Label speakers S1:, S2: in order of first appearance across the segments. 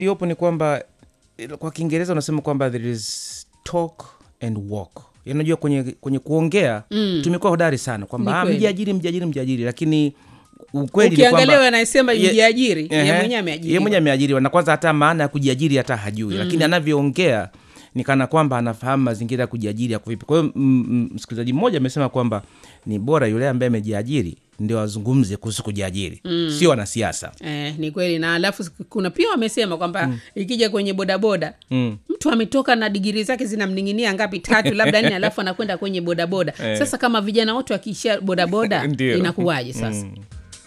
S1: iliyopo ni kwamba il- kwa kiingereza unasema kwamba there is talk and walk Yaani unajua kwenye, kwenye kuongea mm. tumekuwa hodari sana kwamba
S2: Ni
S1: "Ah,
S2: kweli.
S1: mjiajiri mjiajiri mjiajiri lakini ukweli ni
S2: ukiangalia
S1: kwamba
S2: anayesema
S1: Ye-
S2: jiajiri ye
S1: Ehe.
S2: mwenyewe
S1: Ye
S2: ameajiriwa
S1: mwenyewe ameajiriwa na kwanza hata maana ya kujiajiri hata hajui lakini anavyoongea ni kana kwamba anafahamu mazingira ya kujiajiri yako vipi kwa hiyo mm, mm, msikilizaji mmoja amesema kwamba ni bora yule ambaye amejiajiri ndio azungumze kuhusu kujiajiri sio wanasiasa
S2: Eh, ni kweli na alafu kuna pia wamesema kwamba ikija kwenye bodaboda
S1: mm.
S2: mtu ametoka na digiri zake zinamninginia ngapi tatu labda nne alafu anakwenda kwenye bodaboda sasa kama vijana wote wakiishia bodaboda
S1: Ndio.
S2: inakuwaje sasa
S1: Mm.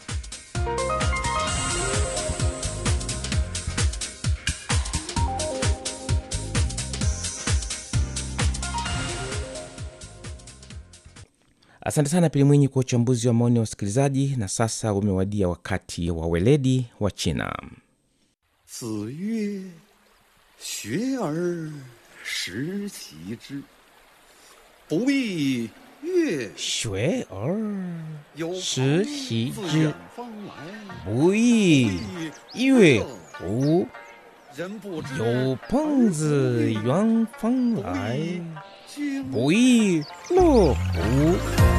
S1: asante sana pili mwinyi kwa uchambuzi wa maoni ya wasikilizaji na sasa umewadia wakati wa weledi wa china
S3: 子曰：“学而时齐之，不亦乐
S1: shwe or
S3: 有朋
S1: 时习
S3: 自
S1: 之
S3: 远方来，
S1: bui 乐乎
S3: 人不知
S1: 有朋自远方来
S3: 经
S1: 不亦乐乎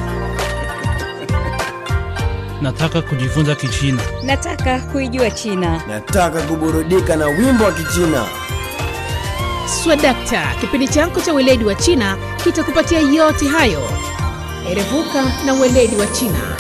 S4: Nataka kujifunza Kichina.
S5: Nataka kuijua China.
S6: Nataka kuburudika na wimbo wa Kichina.
S7: Swadakta, kipindi chako cha weledi wa China kitakupatia yote hayo. Erevuka na weledi wa China.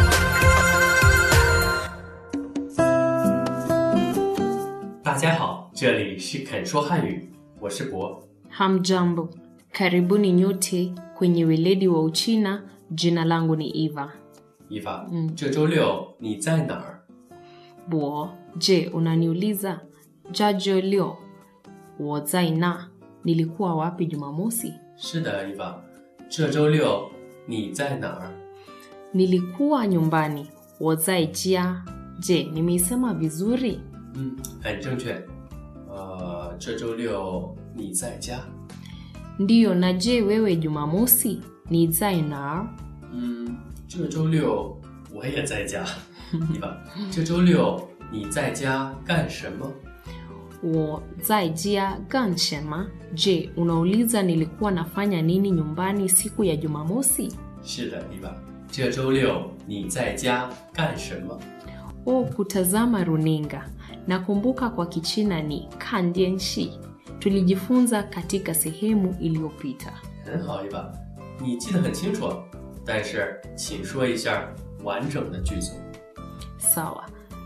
S8: 大家好，这里是肯说汉语，我是博。
S9: Hamjambo, karibuni nyote kwenye weledi wa Uchina. Jina langu ni Eva
S8: 伊娃，这周六你在哪儿？
S9: Bo. Je, unaniuliza jajo leo wozaina nilikuwa wapi Jumamosi?
S8: 是的，伊娃，这周六你在哪儿？
S9: Nilikuwa nyumbani. wozaijia. Je, nimeisema vizuri?
S8: 嗯，很正确。呃，这周六你在家？
S9: Ndiyo. Na je, wewe Jumamosi ni zainar?
S8: 嗯，这周六我也在家。伊娃，这周六你在家干什么？
S9: wozaijia ganchema. Je, unauliza nilikuwa nafanya nini nyumbani siku ya Jumamosi?
S8: 是的，伊娃，这周六你在家干什么？
S9: o kutazama runinga. Nakumbuka kwa Kichina ni kandianshi. Tulijifunza katika sehemu iliyopita.
S8: 很好，伊娃，你记得很清楚。但是，请说一下完整的句子。
S9: Sawa.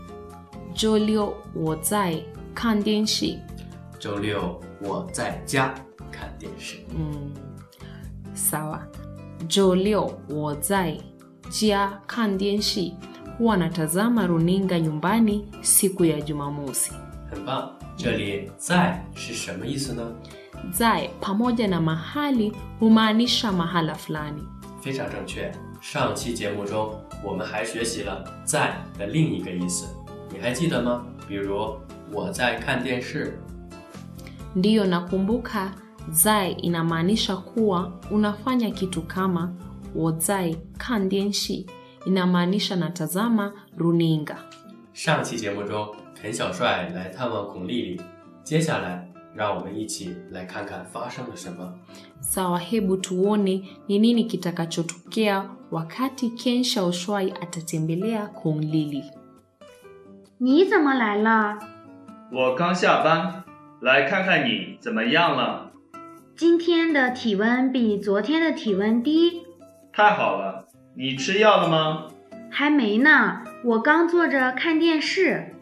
S9: Jolio wozai kandianshi.
S8: 周六我在家看电视。
S9: Mm. Sawa. Jolio wozai jia kandianshi. Huwa natazama runinga nyumbani siku ya Jumamosi.
S8: 很棒，这里在是什么意思呢？
S9: Zai pamoja na mahali humaanisha mahala fulani.
S8: 非常正确。上期节目中，我们还学习了“在”的另一个意思，你还记得吗？比如我在看电视，
S9: Ndiyo, nakumbuka. Zai inamaanisha kuwa unafanya kitu kama wozai kandianshi inamaanisha natazama runinga.
S8: 上期节目中，肯小帅来探望孔丽丽。接下来，让我们一起来看看发生了什么。
S9: Sawa, hebu tuone ni nini kitakachotokea wakati Ken Shaoshwai atatembelea Kong Lili.
S10: 你怎么来了？
S11: 我刚下班，来看看你怎么样了。
S10: 今天的体温比昨天的体温低，
S11: 太好了，你吃药了吗？
S10: 还没呢。我刚坐着看电视。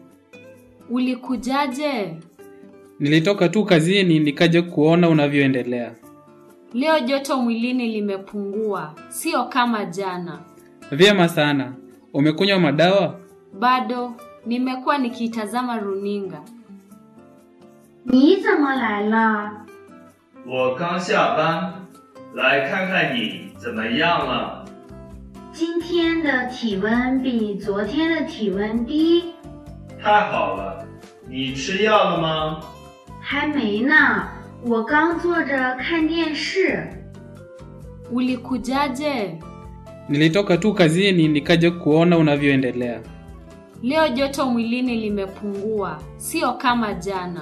S12: Ulikujaje?
S13: Nilitoka tu kazini nikaja kuona unavyoendelea.
S12: Leo joto mwilini limepungua, sio kama jana.
S13: Vyema sana. Umekunywa madawa?
S12: Bado nimekuwa nikitazama runinga.
S10: 你怎么来了？
S11: 我刚下班，来看看你怎么样了。
S10: 今天的体温比昨天的体温低，
S11: 太好了，你吃药了吗？
S10: 还没呢。我刚坐着看电视。
S12: Ulikujaje?
S13: Nilitoka tu kazini nikaja kuona unavyoendelea.
S12: Leo joto mwilini limepungua, sio kama jana.